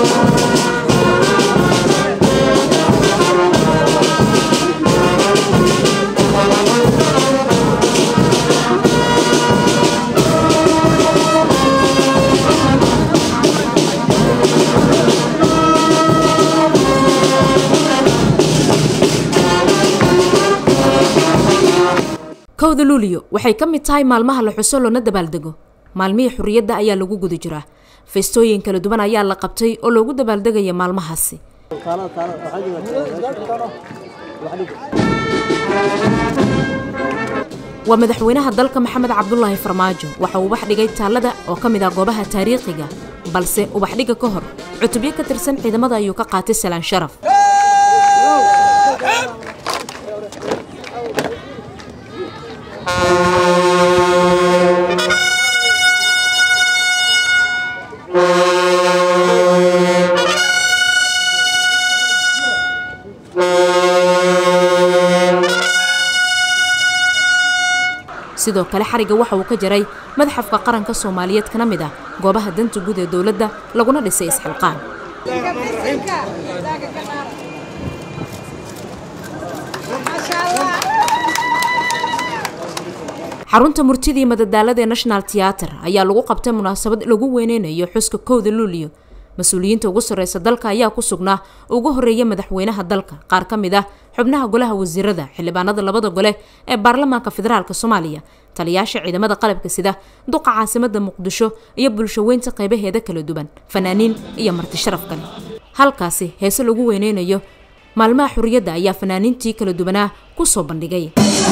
kowda luuliyo waxay ka mid tahay maalmaha la xuso loona dabaaldego maalmihii xurriyadda ayaa lagu guda jiraa feestooyin kala duwan ayaa la qabtay oo loogu dabaaldegaya maalmahaasi waa madaxweynaha dalka maxamed cabdulaahi farmaajo waxa uu ubax dhigay taallada oo ka mid ah goobaha taariikhiga balse ubaxdhiga ka hor cutubyo ka tirsan ciidamada ayuu ka qaatay salaan sharaf sidoo kale xariga waxa uu ka jaray madaxafka qaranka soomaaliyeed kana mid ah goobaha danta guud ee dowladda laguna dhisay isxilqaan xarunta murtidii madadaalada ee national theater ayaa lagu qabtay munaasabad lagu weyneynayo xuska kowda luuliyo mas-uuliyiinta ugu sarreysa dalka ayaa ku sugnaa ugu horreeya madaxweynaha dalka qaar ka mid ah xubnaha golaha wasiirada xildhibaanada labada gole ee baarlamaanka federaalk soomaaliya taliyaasha ciidamada qalabka sida duqa caasimada muqdisho iyo bulshaweynta qaybaheeda kala duwan fanaaniin iyo marti sharaf kale halkaasi heese lagu weyneynayo maalmaha xurriyadda ayaa fanaaniintii kala duwanaa ku soo bandhigay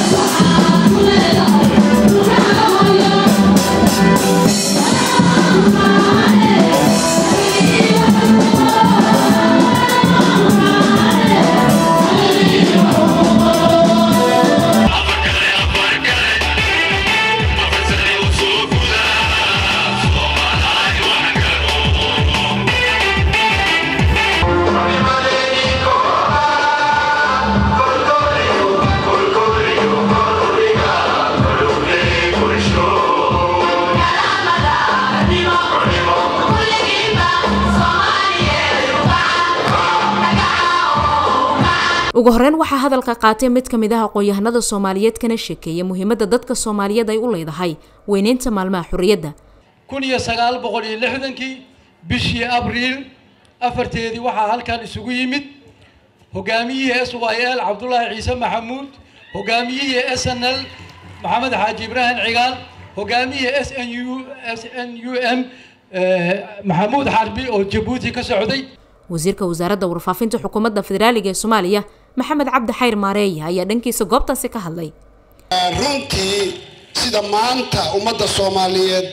ugu horreyn waxaa hadalka qaatay mid ka mid ah aqoon-yahanada soomaaliyeed kana sheekeeya muhiimadda dadka soomaaliyeed ay u leedahay weyneynta maalmaha xurriyadda kun iyo sagaal boqol iyo lixdankii bishii abriil afarteedii waxaa halkan isugu yimid hogaamiyihii s y l cabdulaahi ciise maxamuud hogaamiyihii s n l maxamed xaaji ibraahim cigaal hogaamiyihii s n u s n u m maxamuud xarbi oo jabuuti ka socday wasiirka wasaaradda warfaafinta xukuumadda federaaliga ee soomaaliya maxamed cabdi xayr maareeya ayaa dhankiisa goobtaasi ka hadlay runtii sida maanta ummadda soomaaliyeed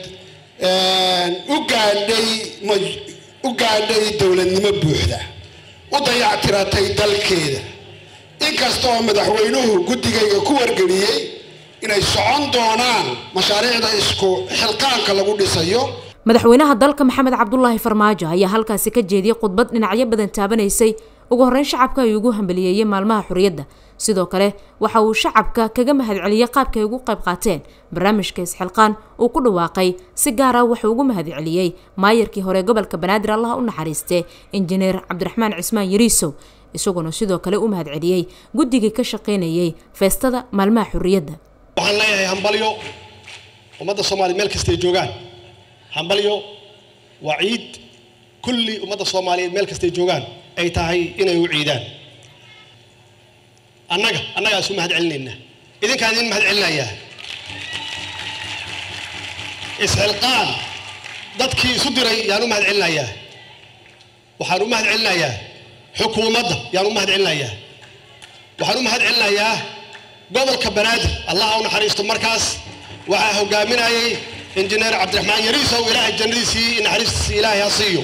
u gaadhay u gaadhay dowladnimo buuxda u dayactiratay dalkeeda inkasta oo madaxweynuhu guddigayga ku wargeliyey inay socon doonaan mashaariicda isku xilqaanka lagu dhisayo madaxweynaha dalka maxamed cabdulaahi farmaajo ayaa halkaasi ka jeediyey khudbad dhinacyo badan taabanaysay ugu horreyn shacabka ay ugu hambaliyeeyey maalmaha xurriyadda sidoo kale waxa uu shacabka kaga mahadceliyey qaabka ay ugu qayb qaateen barnaamijka isxilqaan uu ku dhawaaqay si gaar ah wuxuu ugu mahadceliyey maayarkii hore gobolka banaadir allaha u naxariistee injineer cabdiraxmaan cismaan yariisow isaguna sidoo kale u mahadceliyey guddigii ka shaqaynayey feestada maalmaha xurriyadda waxaan leeyahay hambalyo ummadda soomaaliya meel kastay joogaan hambalyo waa ciid kulli ummadda soomaaliyeed meel kastay joogaan ay tahay inay u ciidaan annaga annagaa isu mahad celinaynaa idinkaan idin mahad celinayaa isxilqaan dadkii isu diray yaan u mahad celinayaa waxaan u mahad celinayaa xukuumadda yaan u mahad celinayaa waxaan u mahad celinayaa gobolka banaadir allah u naxariisto markaas waxaa hogaaminayay injineer cabdiraxmaan yariisow ilaahay jannadiisii naxariistiisii ilaahay ha siiyo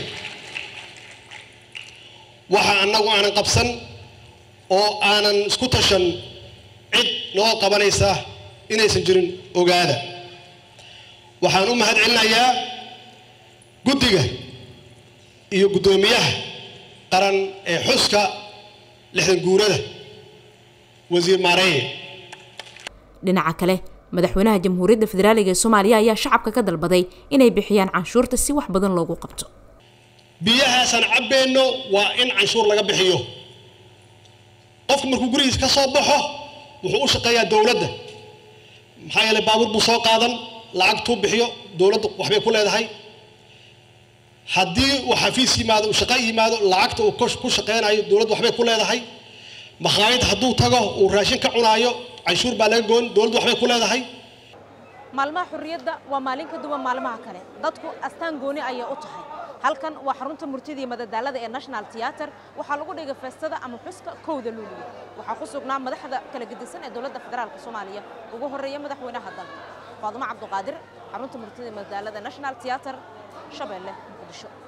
waxa annagu aanan qabsan oo aanan isku tashan cid noo qabanaysa inaysan jirin ogaada waxaan u mahad celinayaa guddiga iyo guddoomiyaha qaran ee xuska lixdan guurada wasiir maareeye dhinaca kale madaxweynaha jamhuuriyadda federaaliga ee soomaaliya ayaa shacabka ka dalbaday inay bixiyaan canshuurta si wax badan loogu qabto biyahaasaan cabbayno waa in canshuur laga bixiyo qofku markuu gurigiisa ka soo baxo wuxuu u shaqeeyaa dowladda maxaa yeelay baabuur buu soo qaadan lacagtuu bixiyo dowladdu waxbay ku leedahay haddii uu xafiis yimaado uu shaqo yimaado lacagta uu ku shaqeynayo dowladdu waxbay ku leedahay makhaayad hadduu tago uu raashin ka cunaayo canshuur baa laga goon dowladdu waxbay ku leedahay maalmaha xurriyadda waa maalin ka duwan maalmaha kale dadku astaan gooni ayay u tahay halkan waa xarunta murtida iyo madadaalada ee national theater waxaa lagu dhigay feestada ama xuska kowda luuliya waxaa ku sugnaa madaxda kala gedisan ee dowladda federaalka soomaaliya ugu horreeya madaxweynaha dalka faadumo cabduqaadir xarunta murtida iyo madadaalada national theater shabeelle muqdisho